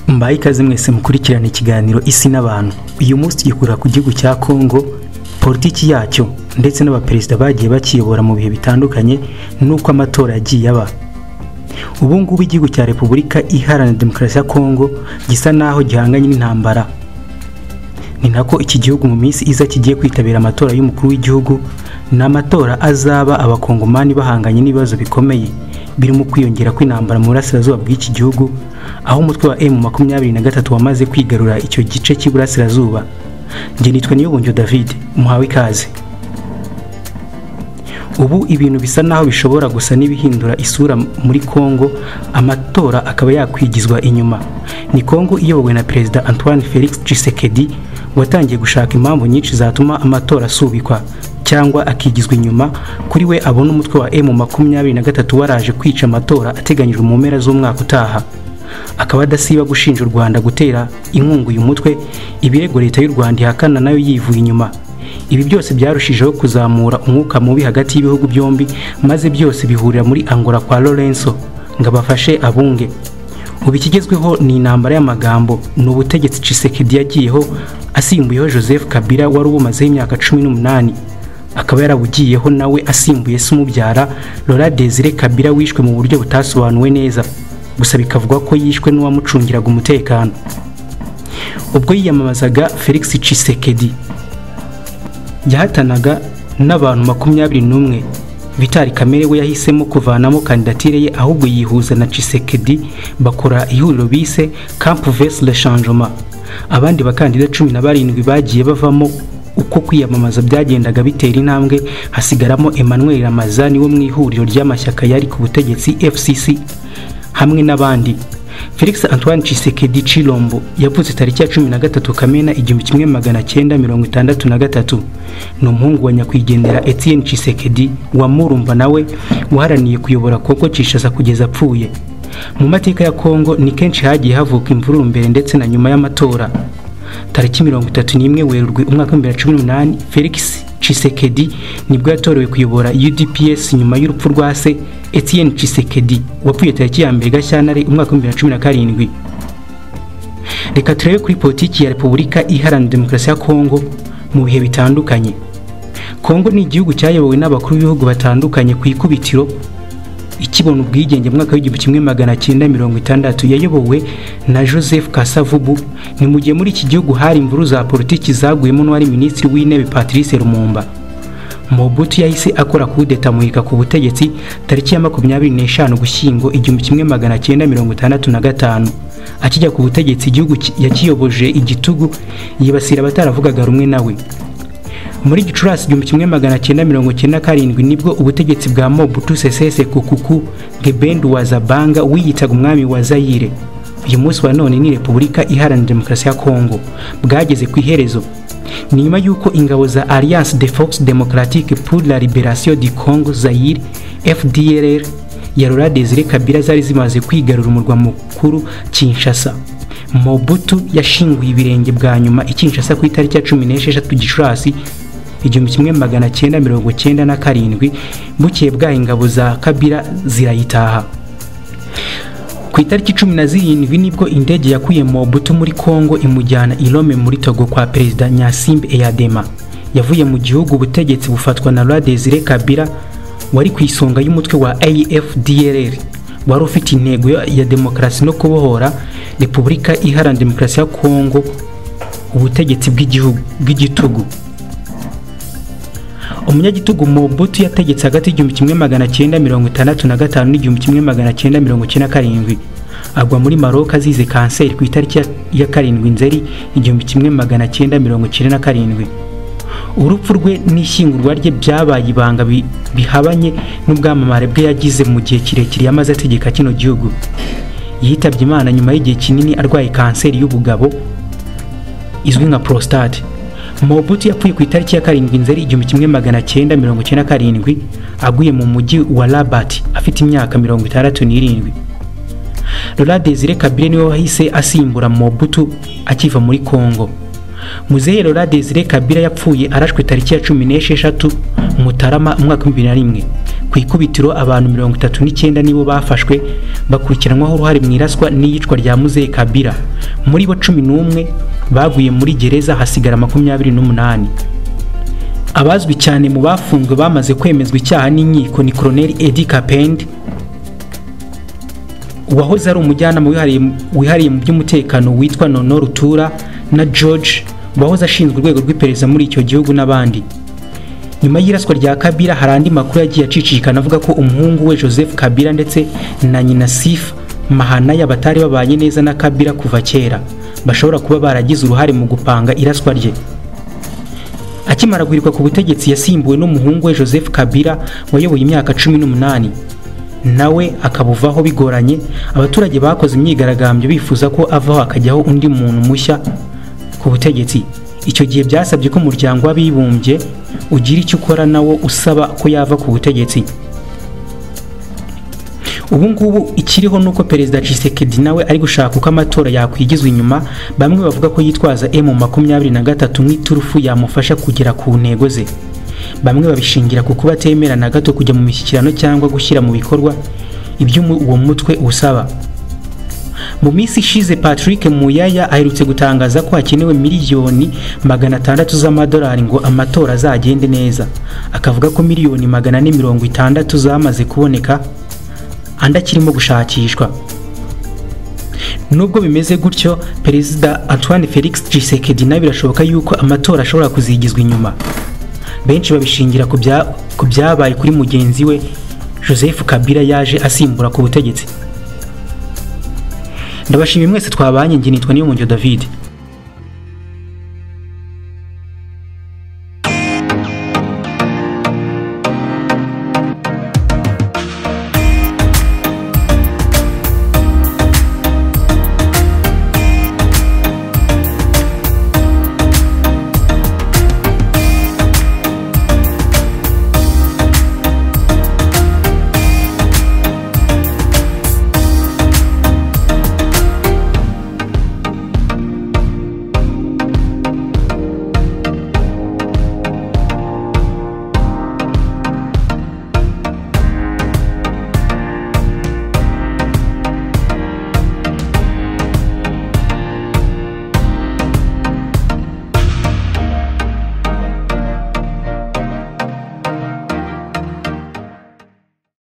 mbaye ikaze mwese mukurikirana ikiganiro isi n'abantu uyu munsi tugikurira ku gihugu cya kongo politiki yacyo ndetse n'abaperezida bagiye bakiyobora mu bihe bitandukanye n'uko amatora yagiye aba ubu ngubu igihugu cya repubulika iharanira demokarasi ya kongo gisa naho gihanganye n'intambara ni nako iki gihugu mu minsi iza kigiye kwitabira amatora y'umukuru w'igihugu ni amatora azaba abakongomani bahanganye n'ibibazo bikomeye birimo kwiyongera kw'intambara mu burasirazuba bw'iki gihugu aho umutwe wa emu makumyabiri na gatatu wamaze kwigarura icyo gice cy'iburasirazuba njye nitwa niyobunjyo david muhawe ikaze ubu ibintu bisa naho bishobora gusa n'ibihindura isura muri congo amatora akaba yakwigizwa inyuma ni congo iyobowe na perezida antoine felix tshisekedi watangiye gushaka impamvu nyinshi zatuma amatora asubikwa cyangwa akigizwa inyuma kuri we abona umutwe wa emu makumyabiri na gatatu waraje kwica amatora ateganyijwe mu mpera z'umwaka utaha akaba adasiba gushinja u rwanda gutera inkunga uyu mutwe ibirego leta y'u rwanda ihakana nayo yivuye inyuma ibi byose byarushijeho kuzamura umwuka mubi hagati y'ibihugu byombi maze byose bihurira muri angola kwa lorenzo ngo abafashe abunge ubu ikigezweho ni intambara y'amagambo ni ubutegetsi cisekedi yagiyeho asimbuyeho joseph kabila wari ubumazeho imyaka cumi n'umunani akaba yarabugiyeho nawe asimbuye se umubyara Laura Desire Kabila wishwe mu buryo butasobanuwe neza gusa bikavugwa ko yishwe n'uwamucungiraga umutekano ubwo yiyamamazaga Felix Tshisekedi yahatanaga n'abantu makumyabiri n'umwe Vitali Kamere we yahisemo kuvanamo kandidatire ye ahubwo yihuza na Tshisekedi bakora ihuriro bise Camp Vers le Changement abandi bakandida cumi na barindwi bagiye bavamo uko kwiyamamaza byagendaga bitera intambwe hasigaramo Emmanuel Ramazani wo mu ihuriro ry'amashyaka yari ku butegetsi FCC hamwe n'abandi Felix Antoine Tshisekedi Chilombo yavutse tariki ya cumi na gatatu Kamena igihumbi kimwe magana cyenda mirongo itandatu na gatatu ni umuhungu wa nyakwigendera Etienne Tshisekedi wa Murumba nawe waharaniye kuyobora Kongo Kinshasa kugeza apfuye mu mateka ya Kongo ni kenshi hagiye havuka imvururu mbere ndetse na nyuma y'amatora tariki mirongo itatu n'imwe werurwe umwaka w'ibihumbi bibiri na cumi n'umunani felix cisekedi nibwo yatorewe kuyobora udps nyuma y'urupfu rwa se etienne cisekedi wapfuye tariki ya mbere gashyantare umwaka w'ibihumbi bibiri na cumi na karindwi reka turebe kuri politiki ya repubulika iharanira demokarasi ya kongo mu bihe bitandukanye kongo ni igihugu cyayobowe n'abakuru b'ibihugu batandukanye ku ikubitiro ikibona ubwigenge mu mwaka w'igihumbi kimwe magana cyenda mirongo itandatu yayobowe na joseph kasavubu ni mu gihe muri iki gihugu hari imvuru za politiki zaguyemo n'uwari minisitiri w'intebe patrice lumumba mobutu yahise akora kudeta muhika ku butegetsi tariki ya makumyabiri n'eshanu gushyingo igihumbi kimwe magana cyenda mirongo itandatu na gatanu akijya ku butegetsi igihugu yakiyoboje igitugu yibasira abataravugaga rumwe nawe muri gicurasi igihumbi kimwe magana cyenda mirongo cyenda karindwi nibwo ubutegetsi bwa mobutu sesese kukuku gebendu wa zabanga wiyitaga umwami wa zayire uyu munsi wa none ni repubulika iharanira demokarasi ya kongo bwageze ku iherezo ni nyuma y'uko ingabo za alliance de force democratique pour la liberation du congo zayire fdrr ya Laurent Desire Kabila zari zimaze kwigarura umurwa mukuru Kinshasa Mobutu yashinguye ibirenge bwa nyuma i Kinshasa ku itariki ya cumi n'esheshatu Gicurasi igihumbi kimwe magana cyenda mirongo cyenda na karindwi bukeye bwaho ingabo za Kabila zirayitaha ku itariki cumi na zirindwi nibwo indege yakuye Mobutu muri Kongo imujyana i Rome muri Togo kwa Perezida Nyasimbe Eyadema yavuye mu gihugu ubutegetsi bufatwa na Laurent Desire Kabila wari ku isonga y'umutwe wa AFDLR wari ufite intego ya demokarasi no kubohora repubulika iharanira demokarasi ya kongo ubutegetsi bw'igitugu umunyagitugu mobutu yategetse hagati y'igihumbi kimwe magana cyenda mirongo itandatu na gatanu n'igihumbi kimwe magana cyenda mirongo icyenda karindwi agwa muri maroka azize kanseri ku itariki ya karindwi nzeri igihumbi kimwe magana cyenda mirongo icyenda na karindwi urupfu rwe n'ishyingurwa rye byabaye ibanga bihabanye n'ubwamamare bwe yagize mu gihe kirekire yamaze ategeka kino gihugu yitabye imana nyuma y'igihe kinini arwaye kanseri y'ubugabo izwi nka prostate mobutu yapfuye ku itariki ya karindwi nzeri igihumbi kimwe magana cyenda mirongo icyenda karindwi aguye mu mujyi wa rabat afite imyaka mirongo itandatu n'irindwi Laurent Desire Kabila niwe wahise asimbura Mobutu akiva muri Congo muzehe Laura Desire Kabila yapfuye arashwe tariki ya cumi n'esheshatu Mutarama umwaka w'ibihumbi na rimwe ku ikubitiro abantu mirongo itatu n'icyenda nibo bafashwe bakurikiranwaho uruhare mu iraswa n'iyicwa rya muzehe kabira muri bo cumi n'umwe baguye muri gereza hasigara makumyabiri n'umunani abazwi cyane mu bafunzwe bamaze kwemezwa icyaha n'inkiko ni koroneli edi kapendi uwahoze ari umujyanama wihariye mu by'umutekano witwa nono rutura na george uwahoze ashinzwe urwego rw'iperereza muri icyo gihugu n'abandi nyuma y'iraswa rya kabira hari andi makuru yagiye acicikana avuga ko umuhungu we joseph kabira ndetse na nyina sifa mahanaya batari babanye neza na kabira kuva kera bashobora kuba baragize uruhare mu gupanga iraswa rye akimara guhirikwa ku butegetsi yasimbuwe n'umuhungu we joseph kabira wayoboye imyaka cumi n'umunani nawe akabuvaho bigoranye abaturage bakoze imyigaragambyo bifuza ko avaho hakajyaho undi muntu mushya ku butegetsi icyo gihe byasabye ko umuryango w'abibumbye ugira icyo ukora nawo usaba ko yava ku butegetsi ubu ngubu ikiriho ni uko perezida Tshisekedi nawe ari gushaka uko amatora yakwigizwa inyuma bamwe bavuga ko yitwaza emu makumyabiri na gatatu nk'iturufu yamufasha kugera ku ntego ze bamwe babishingira ku kuba atemera na gato kujya mu mishyikirano cyangwa gushyira mu bikorwa ibyo uwo mutwe usaba mu minsi ishize patrick muyaya aherutse gutangaza ko hakenewe miliyoni magana atandatu z'amadolari ngo amatora azagende neza akavuga ko miliyoni magana ane mirongo itandatu zamaze kuboneka andi akirimo gushakishwa nubwo bimeze gutyo perezida antoine felix gisekedi nawe birashoboka yuko amatora ashobora kuzigizwa inyuma benshi babishingira ku byabaye kuri mugenzi we joseph kabila yaje asimbura ku butegetsi ndabashimiye mwese twabanye nge nitwa niyo mujyo david